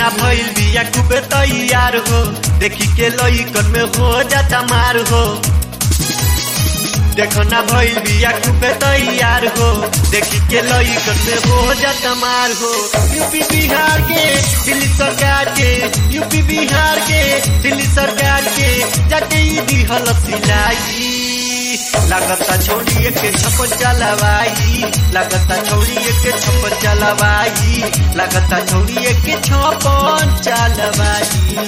ना भइल बिया खूबे तैयार हो देखी के लइकन में हो जाता मार हो देखो ना भइल बिया खूबे तैयार हो देखी के लइकन में हो जाता मार हो यूपी बिहार के दिल्ली सरकार के यूपी बिहार के दिल्ली सरकार के जाके ई दिहल सिलाई लागता छोड़िए के छप्पन चलवाई लागता छोड़िए के छप्पन चलवाई लागता छोड़िए के छप्पन चलवाई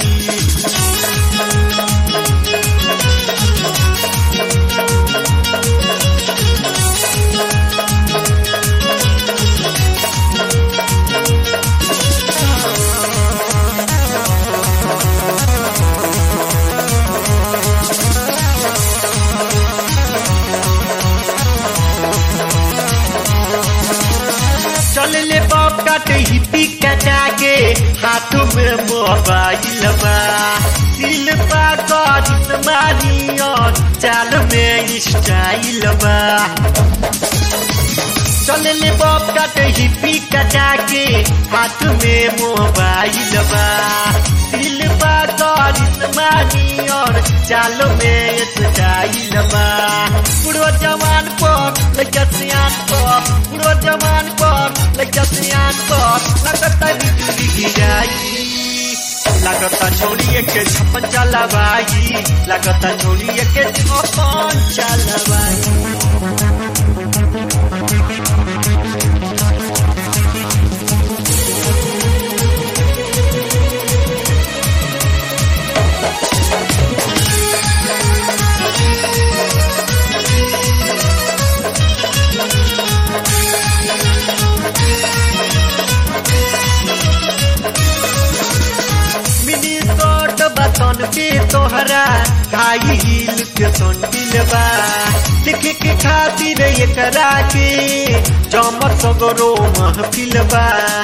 चल ले बाप काटे हिप्पी कटा के हाथों में मोबाइल बा दिल पा कर मारी और चाल में स्टाइल बा चल ले बाप काटे हिप्पी कटा के हाथ में मोबाइल बा दिल पा कर मारी और चाल में स्टाइल बा बुढ़ो जवान पर लइका सियान पर बुढ़ो जवान पर लइका सियान पर लगता बिजली गिराई लगता छोड़िए के छप्पन चलवाई लगता छोड़िए के छप्पन चलवाई मिनी स्कर्ट बतन के तोहरा खाई हिल के संडिल बा देखे के खातिर एकरा के चमक सगरो महफिल बा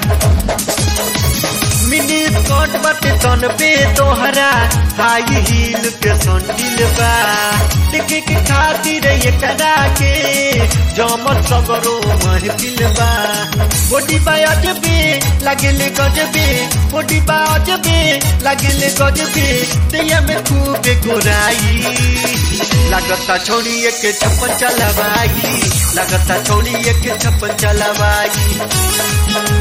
मिनी स्कर्ट बटे तन पे तोहरा हाई हिल के संडिल बा देखे के खातिर एकरा के जमल सगरो महफिल बा बॉडी बा अजबे लागेले गजबे बॉडी बा अजबे लागेले गजबे दैया में खूब गोराई लागता छोड़िए के छप्पन चलवाई लागता छोड़िए के छप्पन चलवाई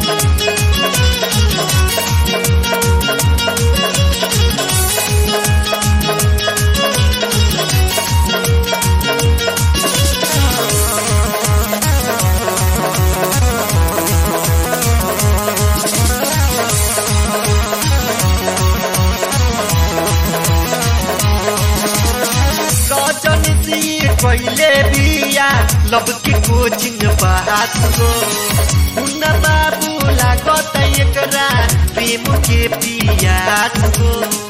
सजन सी पहले बिया लब के कोचिंग बात हो मुन्ना बाबू लागत एकरा प्रेम के पियास हो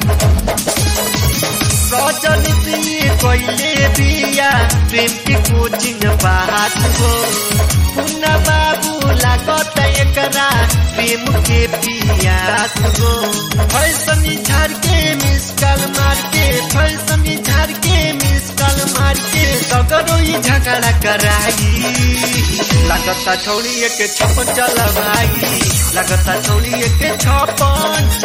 सजन सी पहले बिया प्रेम के कोचिंग बात हो मुन्ना बाबू लागत एकरा प्रेम के पियास हो फैसन झाड़ के मिस कल मार के फैसन झाड़ के मिस कल मार के सगरो ही झगड़ा कराई लगता छोड़िए के छप्पन चलवाई लगता छोड़िए के छप्पन